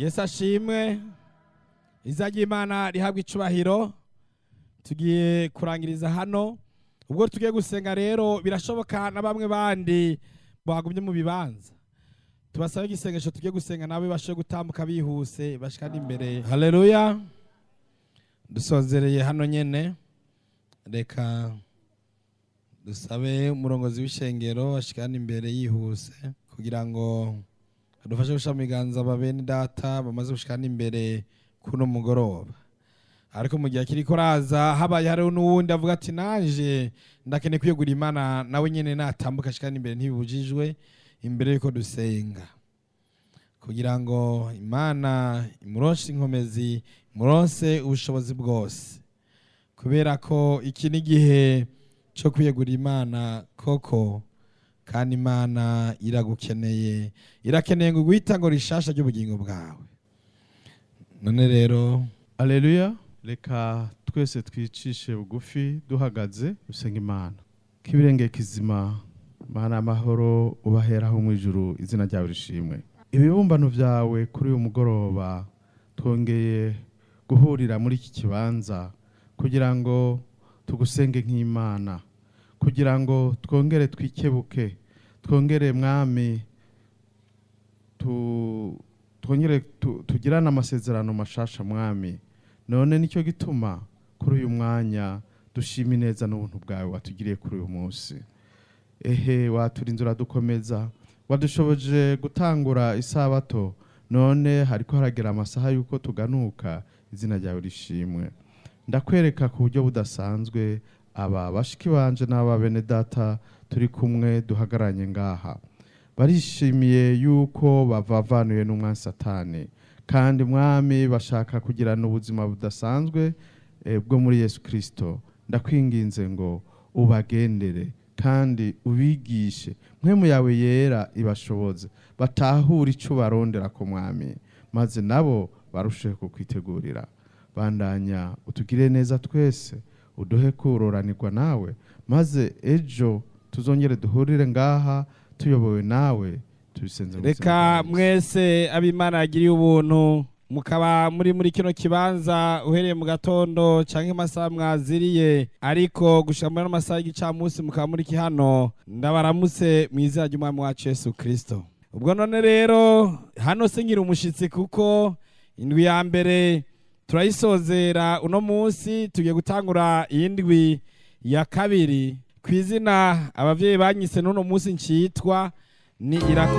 yesu ashimwe iza ry'imana rihabwa icubahiro tugiye kurangiriza hano ubwo tugiye gusenga rero birashoboka na bamwe bandi bagumye mu bibanza tubasabe igisengesho tugiye gusenga nawe bashe gutambuka bihuse bashika n'imbere haleluya dusozereye hano nyene reka dusabe umurongozi w'ishengero ashikane imbere yihuse kugira ngo adufashe gusha mu biganza babene data bamaze gushikana imbere kuno mugoroba ariko mu gihe kiriko raza habaye hariho n'uwundi avuga ati naje ndakeneye kwiyegura imana nawe nyene natambuka ashikana imbere ntibibujijwe imbere yuko dusenga kugira ngo imana imuronse inkomezi imuronse ubushobozi bwose kubera ko iki ni igihe cyo kwiyegura imana koko kandi imana iragukeneye irakeneye ngo guhita ngo rishasha ry'ubugingo bwawe none rero Aleluya reka twese twicishe bugufi duhagaze dusenga imana k'ibirenge kizima mana amahoro ubaheraho mu ijuru izina ryawe rishimwe ibibumbano byawe kuri uyu mugoroba twongeye guhurira muri iki kibanza kugira ngo tugusenge nk'imana kugira ngo twongere twikebuke twongere mwami tu- twongere tu- tugirane amasezerano mashasha mwami none nicyo gituma kuri uyu mwanya dushima ineza n'ubuntu bwawe watugiriye kuri uyu munsi ehe waturinze uradukomeza wadushoboje gutangura isabato none hariko haragera amasaha y'uko tuganuka izina ryawe rishimwe ndakwereka ku buryo budasanzwe aba bashiki banje n'aba bene data turi kumwe duhagaranye ngaha barishimiye yuko bavavanuye n'umwami satani kandi mwami bashaka kugirana ubuzima budasanzwe eh, bwo muri yesu kirisito ndakwinginze ngo ubagendere kandi ubigishe mwemu yawe yera ibashoboze batahure icyo barondera ku mwami maze nabo barusheho kukwitegurira bandanya utugire neza twese uduhe kuroranirwa nawe maze ejo tuzongere duhurire ngaha tuyobowe nawe tubisenze mu izina reka rya Yesu. mwese abimana yagiriye ubuntu mukaba muri muri kino kibanza uhereye mu gatondo canke amasaha mwaziriye ariko gushika muri ano masaha y'igicamunsi mukaba muri hano ndabaramutse mu izina ry'umwami wacu yesu kristo ubwo none rero hano singira umushitsi kuko indwi ya mbere turayisozera uno munsi tugiye gutangura iyindwi ya kabiri ku izina abavyeyi banyise n'uno munsi ncitwa ni irako